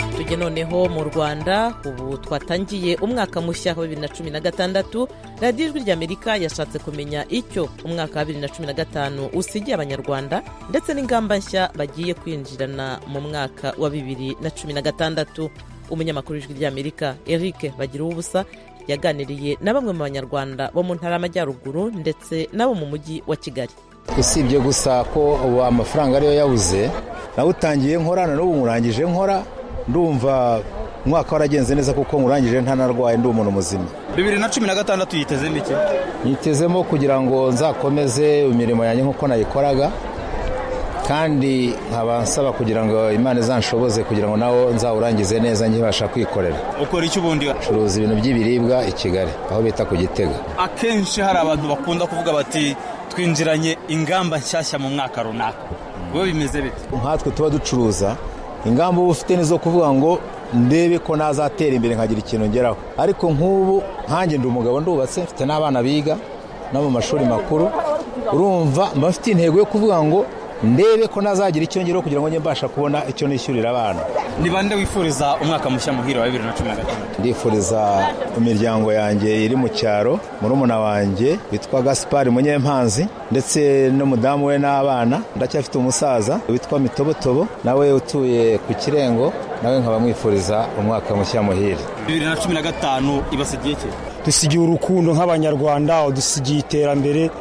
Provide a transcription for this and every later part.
abaturage noneho mu rwanda ubu twatangiye umwaka mushya wa bibiri na cumi na gatandatu radiyo ijwi ry'amerika yashatse kumenya icyo umwaka wa bibiri na cumi na gatanu usigiye abanyarwanda ndetse n'ingamba nshya bagiye kwinjirana mu mwaka wa bibiri na cumi na gatandatu umunyamakuru w'ijwi ry'amerika eric bagira ubusa yaganiriye na bamwe mu banyarwanda bo mu ntara y'amajyaruguru ndetse n'abo mu mujyi wa kigali usibye gusa ko amafaranga ariyo yabuze nawutangiye nkora na n'ubu murangije nkora ndumva umwaka waragenze neza kuko murangije ntanarwaye ndi umuntu muzima bibiri na cumi na gatandatu yitezemo iki nyitezemo kugira ngo nzakomeze imirimo yanjye nk'uko nayikoraga kandi nkaba nsaba kugira ngo imana izanshoboze kugira ngo nawo nzawurangize neza nkibasha kwikorera ukora iki ubundi curuza ibintu by'ibiribwa i kigali aho bita ku gitega akenshi hari abantu bakunda kuvuga bati twinjiranye ingamba nshyashya mu mwaka runaka wowe bimeze bite nkatwe tuba ducuruza ingamba uba ufite nizo kuvuga ngo ndebe ko nazatera imbere nkagira ikintu ngeraho ariko nk'ubu nkange ndi umugabo ndubatse mfite n'abana biga no mu mashuri makuru urumva mba mfite intego yo kuvuga ngo ndebe ko nazagira icyo ngeraho kugira ngo njye mbasha kubona icyo nishyurira abana ni bande wifuriza umwaka mushya muhira wa bibiri na cumi na gatandatu ndifuriza imiryango yanjye iri mu cyaro murumuna wanjye witwa gaspari munyempanzi ndetse n'umudamu we n'abana ndacyafite umusaza witwa mitobotobo nawe utuye ku kirengo nawe nkaba mwifuriza umwaka mushya muhire bibiri na cumi na gatanu ibasigiye iki dusigiye urukundo nk'abanyarwanda dusigiye iterambere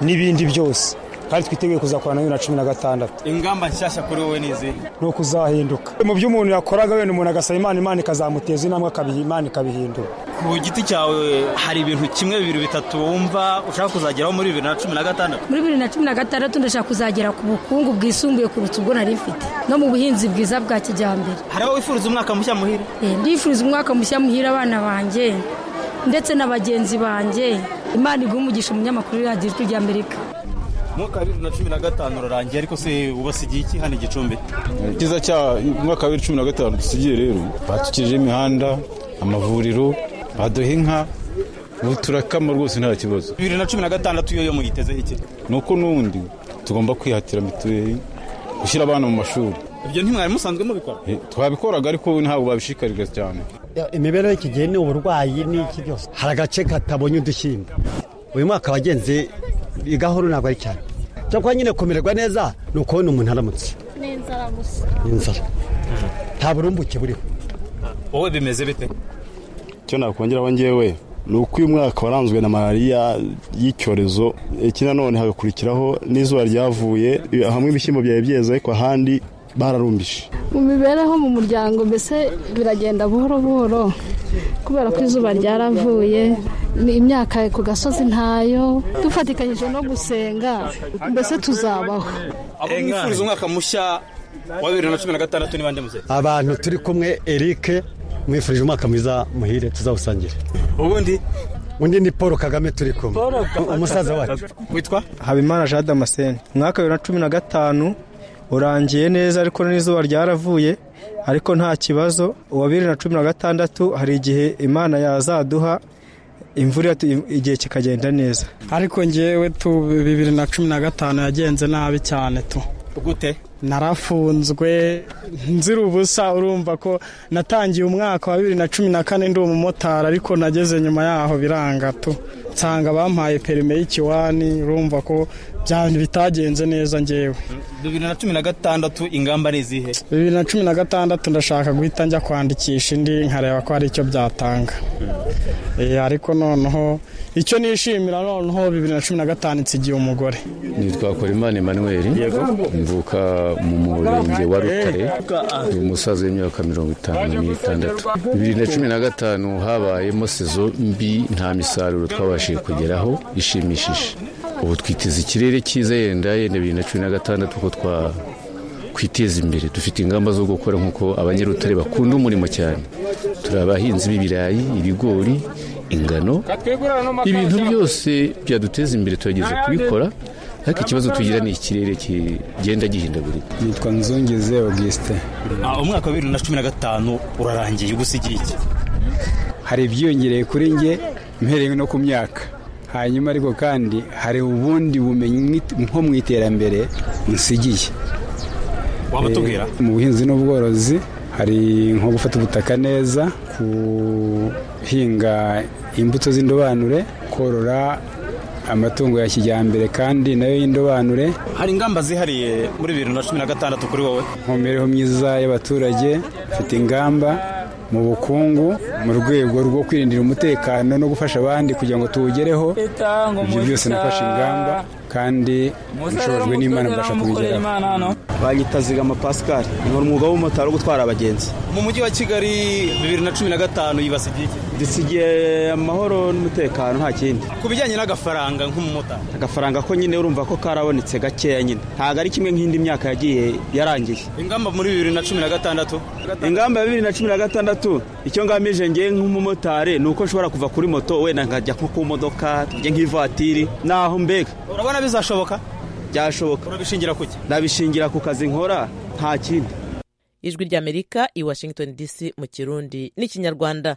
n'ibindi byose kandi twiteguye kuzakorana na bibiri na cumi na gatandatu ingamba nshyashya kuri wowe ni izihe ni ukuzahinduka mu byo umuntu yakoraga wenda umuntu agasaba imana imana ikazamuteza intambwe imana ikabihindura ku giti cyawe hari ibintu kimwe bibiri bitatu wumva ushaka kuzageraho muri bibiri na cumi na gatandatu muri bibiri na cumi na gatandatu ndashaka kuzagera ku bukungu bwisumbuye kurutsa ubwo nari mfite no mu buhinzi bwiza bwa kijyambere hari aho wifuriza umwaka mushya muhira ndifuriza umwaka mushya muhira abana banjye ndetse na bagenzi banjye imana iguha umugisha umunyamakuru radiyo ijwi ry'amerika umwaka wa bibiri na cumi na gatanu urarangiye ariko se ubasigiye iki hano gicumbi icyiza cya umwaka wa bibiri cumi na gatanu dusigiye rero batukije imihanda amavuriro baduha inka ubu turakama rwose nta kibazo bibiri na cumi na gatandatu iyo muyitezeho iki nuko n'undi tugomba kwihatira mituweli gushyira abana mu mashuri ibyo ntimwari musanzwe mubikora twabikoraga ariko ntabwo babishikarira cyane imibereho y'iki gihe ni uburwayi n'iki byose hari agace katabonye udushyimbo uyu mwaka wagenze igahoro ntabwo ari cyane cyakora nyine kumererwa neza ni ukubona umuntu aramutse ni inzara gusa ni inzara nta burumbuke buriho wowe bimeze bite icyo nakongeraho ngewe ni uko uyu mwaka waranzwe na malariya y'icyorezo iki nanone hagakurikiraho n'izuba ryavuye hamwe ibishyimbo byari byeze ariko ahandi bararumbije mu mibereho mu muryango mbese biragenda buhoro buhoro kubera ko izuba ryaravuye imyaka ku gasozi ntayo dufatikanyije no gusenga mbese tuzabaho abo mwifuriza umwaka mushya wa bibiri na cumi na gatandatu ni bande muzehe abantu turi kumwe eric mwifurije umwaka mwiza muhire tuzawusangire ubundi undi ni paul kagame turi kumwe umusaza wacu witwa habimana jean damascene umwaka wa bibiri na cumi na gatanu urangiye neza ariko n'izuba ryaravuye ariko nta kibazo uwa bibiri na cumi na gatandatu hari igihe imana yazaduha imvura igihe kikagenda neza ariko ngewe tu bibiri na cumi na gatanu yagenze nabi cyane tu gute narafunzwe nzira ubusa urumva ko natangiye umwaka wa bibiri na cumi na kane ndi umumotari ariko nageze nyuma yaho biranga tu nsanga bampaye perime y'ikiwani urumva ko bitagenze neza ngewe bibiri na cumi na gatandatu ingamba ni izihe bibiri na cumi na gatandatu ndashaka guhita njya kwandikisha indi nkareba ko hari icyo byatanga ariko noneho icyo nishimira noneho bibiri na cumi na gatanu nsigiye umugore nitwa korimani emanuweli mvuka mu murenge wa rutare ni umusaza w'imyaka mirongo itanu n'itandatu bibiri na cumi na gatanu habayemo sezo mbi nta misaruro twabashije kugeraho ishimishije ubu twiteze ikirere cyiza yenda yenda bibiri na cumi na gatandatu ko twa kwiteza imbere dufite ingamba zo gukora nk'uko abanyarutare bakunda umurimo cyane turi abahinzi b'ibirayi ibigori ingano ibintu byose byaduteza imbere turageze kubikora ariko ikibazo tugira ni ikirere kigenda gihindagurika nitwa nzungeze augustin umwaka wa bibiri na cumi na gatanu urarangiye ugusigira iki hari ibyiyongereye kuri nge mpereye no ku myaka hanyuma ariko kandi hari ubundi bumenyi nko mu iterambere nsigiye waba tubwira mu buhinzi n'ubworozi hari nko gufata ubutaka neza guhinga imbuto z'indobanure korora amatungo ya kijyambere kandi nayo y'indobanure hari ingamba zihariye muri bibiri na cumi na gatandatu kuri wowe mu mibereho myiza y'abaturage mfite ingamba mu bukungu mu rwego rwo kwirindira umutekano no gufasha abandi kugira ngo tuwugereho ibyo byose nafashe ingamba kandi ubushobozi n'imana mbasha kubigeraho banyita zigama pascal nkora umwuga w'umumotari wo gutwara abagenzi mu mujyi wa kigali bibiri na cumi na gatanu yibase ibyiki dusigiye amahoro n'umutekano nta kindi ku bijyanye n'agafaranga nk'umumotari agafaranga ko nyine urumva ko karabonetse gakeya nyine ntabwo ari kimwe nk'indi myaka yagiye yarangiye ingamba muri bibiri na cumi na gatandatu ingamba ya bibiri na cumi na gatandatu icyo ngamije ngewe nk'umumotari ni uko nshobora kuva kuri moto wenda nkajya nko ku modoka tujye nk'ivatiri naho mbega urabona bizashoboka byashoboka urabishingira kuki ndabishingira ku kazi nkora nta kindi ijwi ry'amerika i washington dc mu kirundi n'ikinyarwanda